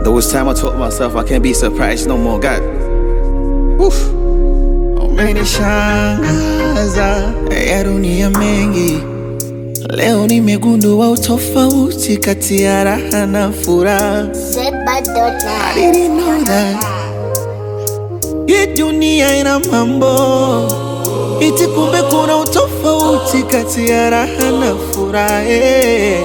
There was time I told myself I can't be surprised no more. God, Woof. Umenishangaza ya dunia mengi, leo nimegundua utofauti kati ya raha na furaha. I didn't know that. Hii dunia ina mambo iti, kumbe kuna utofauti kati ya raha na furaha. eh.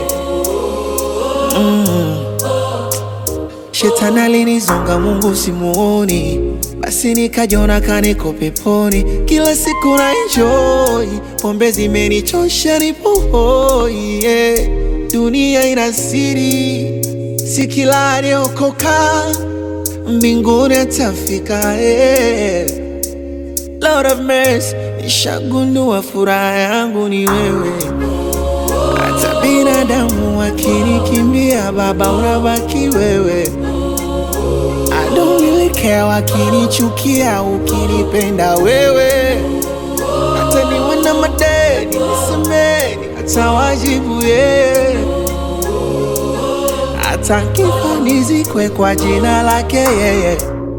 Shetani alinizonga, Mungu simuoni, basi nikajiona kaniko peponi. Kila siku na enjoy, pombe zimenichosha, nipo hoi yeah. Dunia ina siri, si kila aliyokoka mbinguni atafika yeah. Lord of mercy, nishagundua furaha yangu ni wewe. Hata binadamu wakinikimbia, Baba unabaki wewe. I don't really care wakinichukia, ukinipenda wewe. Hata niwe na madeni nisemeni, hata wajibu yeye. Hata nkifa nizikwe kwa jina lake yeye.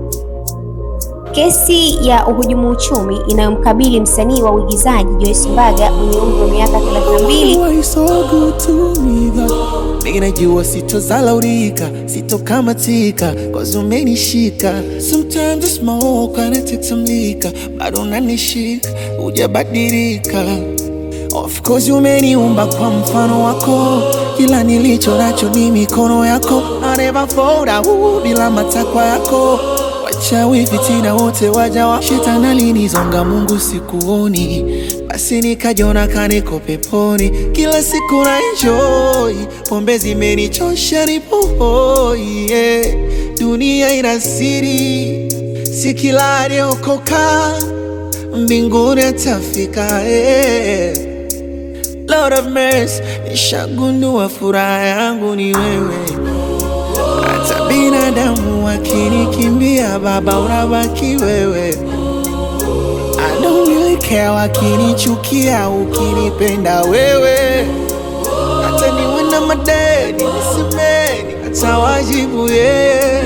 Kesi ya uhujumu uchumi inayomkabili msanii wa uigizaji Joyce Mbaga mwenye umri wa miaka 32 Why so good to me God? Mimi najua sitozalaulika, sitokamatika, cause umenishika. Sometimes I smoke and I take some liquor, bado unanishika, hujabadilika. Of course umeniumba kwa mfano wako, kila nilicho nacho ni mikono yako. I never fold out bila matakwa yako. Wachawi fitina wote waja wa shetani alinizonga, Mungu sikuoni, basi nikajiona kaniko peponi. Kila siku na enjoy, pombe zimenichosha, nipo hoi yeah. Dunia ina siri, si kila aliyokoka mbinguni atafika yeah. Lord of mercy, nishagundua furaha yangu ni wewe. Hata binadamu wakinikimbia, Baba unabaki wewe. I don't really care wakinichukia, ukinipenda wewe. Hata niwe na madeni nisemeni, hata wajibu yeye.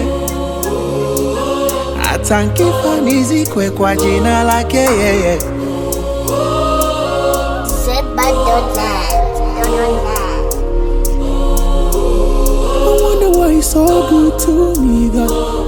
Hata nkifa nizikwe kwa jina lake yeye. I wonder why he's so good to me, God.